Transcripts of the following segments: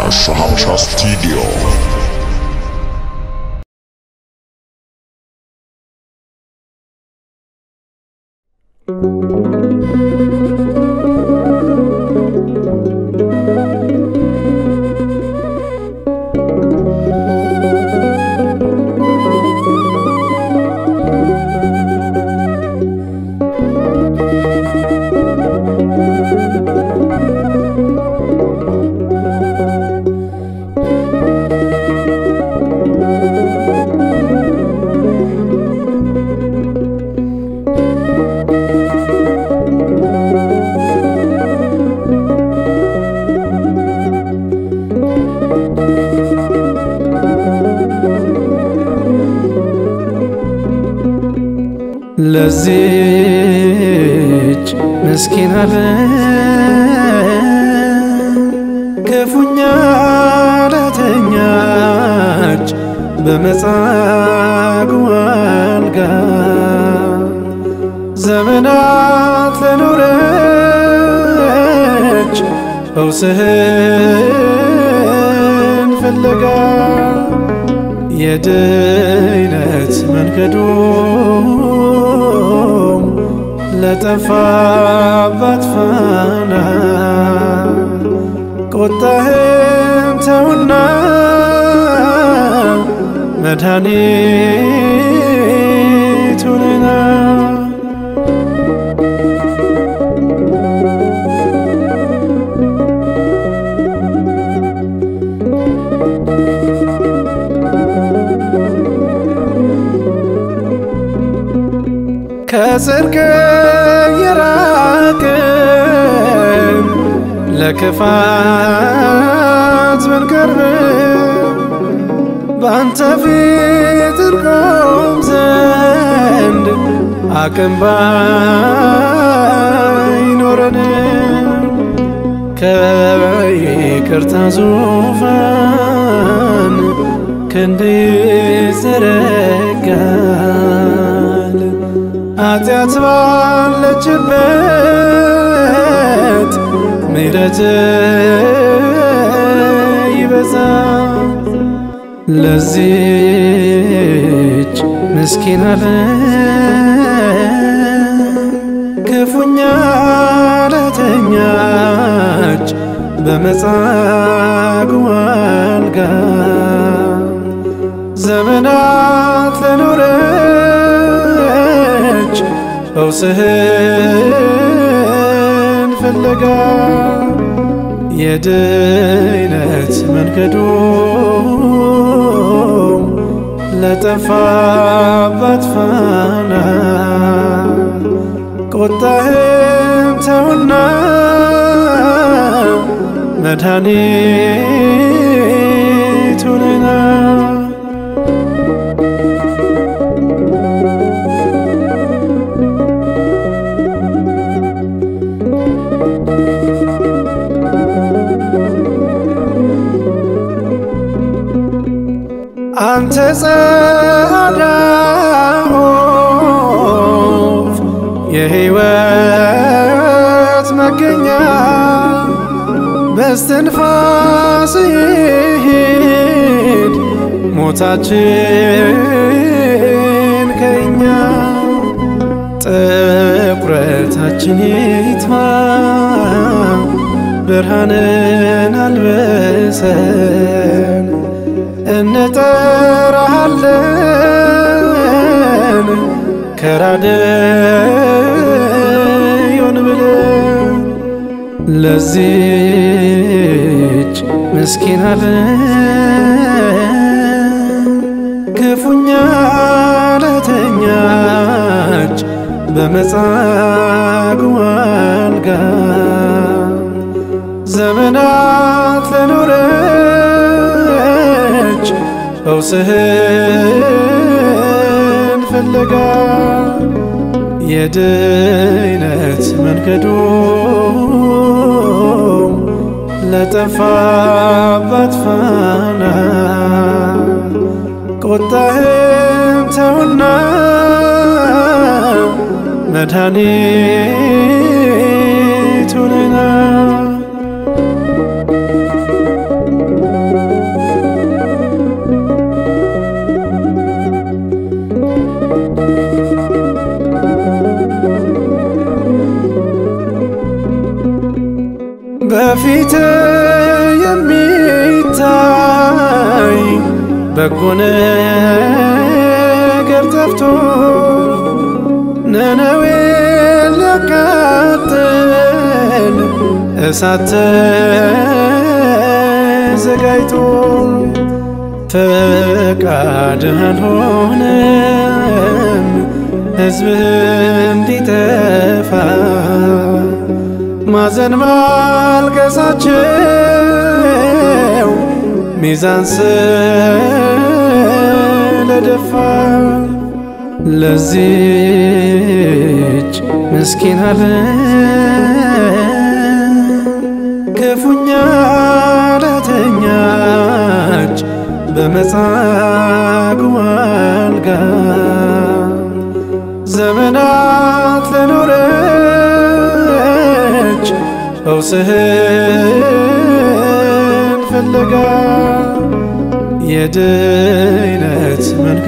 ሀበሻ ሀበሻ ስቱዲዮ ለዚች ምስኪን ዓለም ክፉኛ ለተኛች በመጻጉዕ አልጋ ዘመናት ለኖረች ፈውስህን ፍለጋ የድነት መንገዱም ለጠፋባት ፋና ቁጣህም ተውና መድኃኒት ሁነና ከጽድቅ የራቅን ለክፋት ብንቀርብ በአንተ ፊት እንቆም ዘንድ አቅም ባይኖረን ከይቅርታ ዙፋን ክንድ ይዘረጋል። ኃጢአት ባለችበት ምሕረት ይበዛ። ለዚች ምስኪን ዓለም ክፉኛ ለተኛች በመጻጉዕ አልጋ ዘመናት ለኖረች ፈውስህን ፍለጋ የድነት መንገዱም ለጠፋባት ፋና ቁጣህም ተውና መድኃኒት ሁነና አንተ ጸዓዳ ዖፍ የሕይወት መገኛ በስትንፋስ ይሂድ ሞታችን ከእኛ ጥቁረታችን ይጥፋ ብርሃንን አልበሰን እንጠራሃለን ከራደዮን ብለን ለዚች ምስኪን ዓለም ክፉኛ ለተኛች በመጻጉዕ አልጋ ዘመናት ለኖረች ፈውስህን ፍለጋ የድነት መንገዱም ለጠፋባት ፋና ቁጣህም ተውና መድኃኒት ሁነና የሚታይ በጎ ነገር ጠፍቶ ነነዌ ሊያቃጥል እሳት ተዘጋጅቶ ፈቃድህ አልሆነም ሕዝብህ እንዲጠፋ ማዘን ማልቀሳቸው ሚዛን ስለደፋ ለዚች ምስኪን ዓለም ክፉኛ ለተኛች በመጻጉዕ አልጋ ዘመናት ለኖረች ፈውስህን ፍለጋ የድነት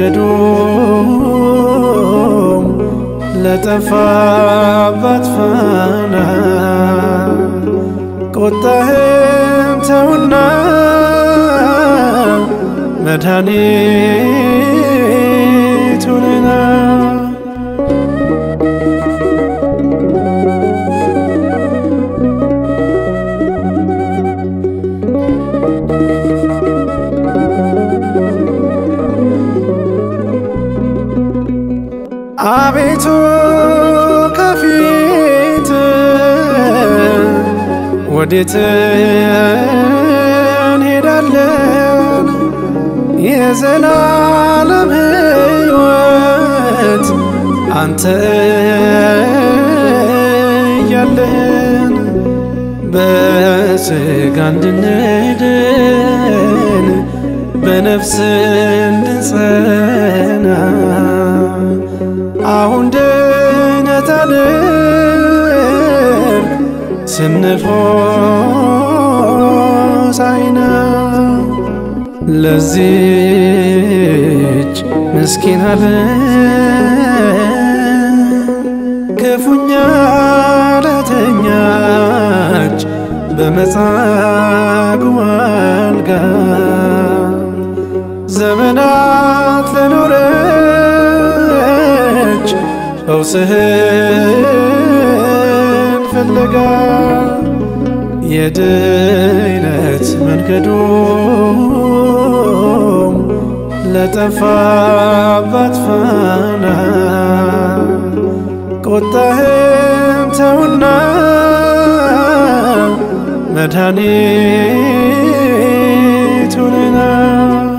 መንገዶም ለጠፋባት ፋና ቁጣህም ተውና መድኃኒት ሁነና አቤቱ ከፊት ወዴት እንሄዳለን? የዘላለም ሕይወት አንተ እያለን በሥጋ እንድንድን በነፍስ እንድንጸና አሁን ድነት አድር ስንል ሆሳዕና ለዚች ምስኪን ዓለም ክፉኛ ለተኛች በመጻጉዕ አልጋ ዘመናት ለኖረች ፈውስህን ፍለጋ የድነት መንገዶም ለጠፋባት ፋና ቁጣህም ተውና መድኃኒት ሁነና